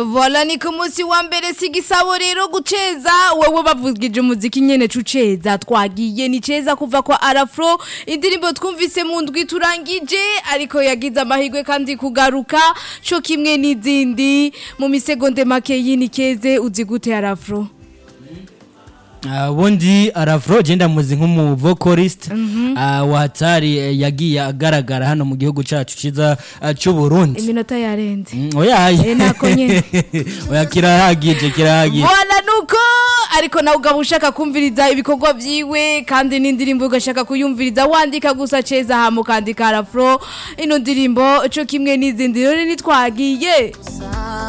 Vola ni ku munsi wa mbere si igisabo rero guceza wewe bavugije umuziki nyene cuceza twagiye ni ceza kuva kwa Arafro indirimbo twumvise mu ndwi turangije ariko yagize amahirwe kandi kugaruka co kimwe n'izindi mu misegonde make yini keze uzi gute Arafro ubundi arafuro genda muzi nk'umu vocalist watari eh, yagiye agaragara hano mu gihugu cyacu cyiza eh, cy'u Burundi iminota yarenze Mm, oya Eh, nako nyene. oya kirahagije kirahagije Vola nuko ariko nawe ugaba ushaka kumviriza ibikorwa vyiwe kandi n'indirimbo ugashaka kuyumviriza wandika gusa ceza hama ukandika arafro ino ndirimbo co kimwe n'izindi rero nitwagiye